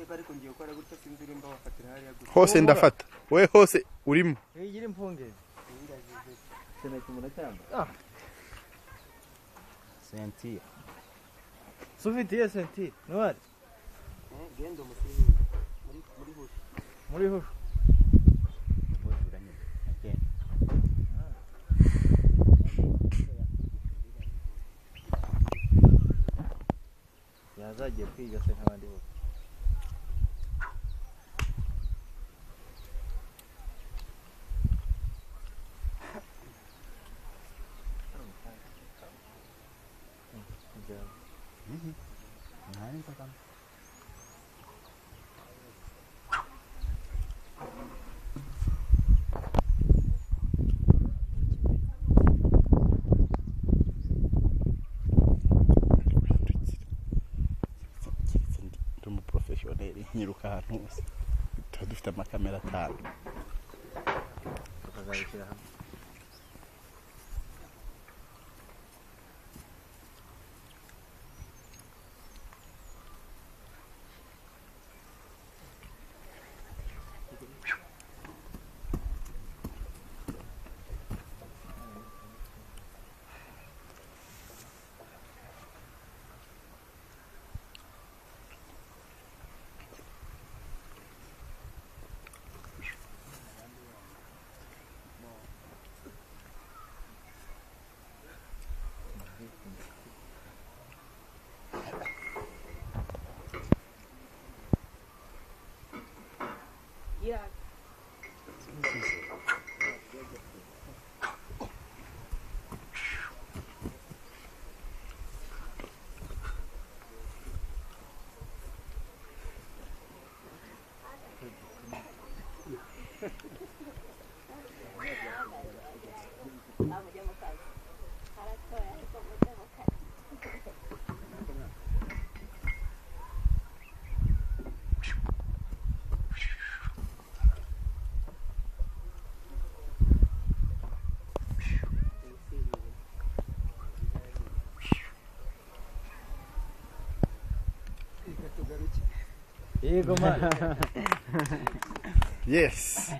bari kongera gukora gutya sinzi urimba bafatira hariya gusa hose ndafata wowe hose urimo wigira impungenge sentire se ufite iyo sentire ntwari Eh, genda umusizi muri muri bushi muri hushu ubujura nyine agenda yazagiye kwiga se nk'abandi bose ntari nzagamo ndi umu porofeshoneri nyiruka ahantu hose tuba dufite amakamera atanu bakazabishyira hamwe yego mani yesi